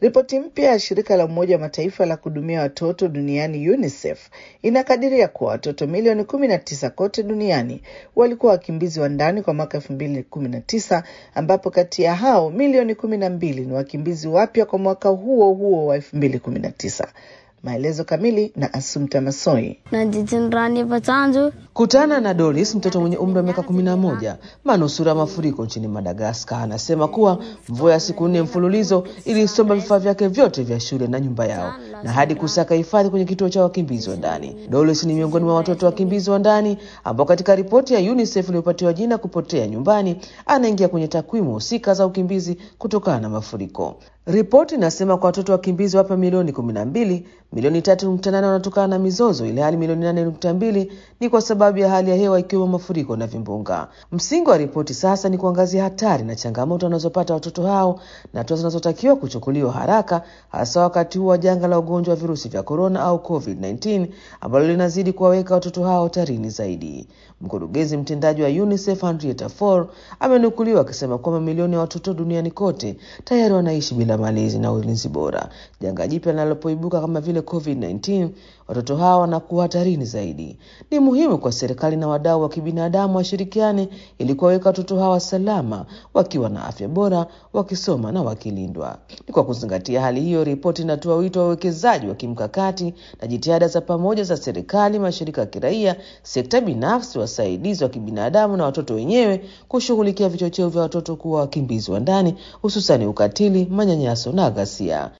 Ripoti mpya ya shirika la Umoja wa Mataifa la kuhudumia watoto duniani UNICEF inakadiria kuwa watoto milioni kumi na tisa kote duniani walikuwa wakimbizi wa ndani kwa mwaka elfu mbili kumi na tisa ambapo kati ya hao milioni kumi na mbili ni wakimbizi wapya kwa mwaka huo huo wa elfu mbili kumi na tisa. Maelezo kamili na Asumta Masoi. Kutana na Doris, mtoto mwenye umri wa miaka kumi na moja, manusura mafuriko nchini Madagaskar, anasema kuwa mvua ya siku nne mfululizo ilisomba vifaa vyake vyote vya shule na nyumba yao na hadi kusaka hifadhi kwenye kituo cha wakimbizi wa ndani. Doris ni miongoni mwa watoto wakimbizi wa ndani ambao katika ripoti ya UNICEF iliyopatiwa jina kupotea nyumbani, anaingia kwenye takwimu husika za ukimbizi kutokana na mafuriko. Ripoti inasema kwa watoto wakimbizi wapa milioni kumi na mbili, milioni tatu nukta nane wanatokana na mizozo, ili hali milioni nane nukta mbili ni kwa sababu ya hali ya hewa ikiwemo mafuriko na vimbunga. Msingi wa ripoti sasa ni kuangazia hatari na changamoto wanazopata watoto hao na hatua zinazotakiwa kuchukuliwa haraka, hasa wakati huu wa janga la ugonjwa wa virusi vya korona au COVID-19 ambalo linazidi kuwaweka watoto hao hatarini zaidi. Mkurugenzi mtendaji wa UNICEF Henrietta Fore amenukuliwa akisema kuwa mamilioni ya watoto duniani kote tayari wanaishi bila malezi na ulinzi bora. Janga jipya linalopoibuka kama vile COVID-19, watoto hawa wanakuwa hatarini zaidi. Ni muhimu kwa serikali na wadau wa kibinadamu washirikiane ili kuwaweka watoto hawa salama, wakiwa na afya bora, wakisoma na wakilindwa. Ni kwa kuzingatia hali hiyo, ripoti inatoa wito wa uwekezaji wa kimkakati na jitihada za pamoja za serikali, mashirika ya kiraia, sekta binafsi, wasaidizi wa kibinadamu na watoto wenyewe kushughulikia vichocheo vya watoto kuwa wakimbizi wa ndani, hususani ukatili, manyanyaso na ghasia.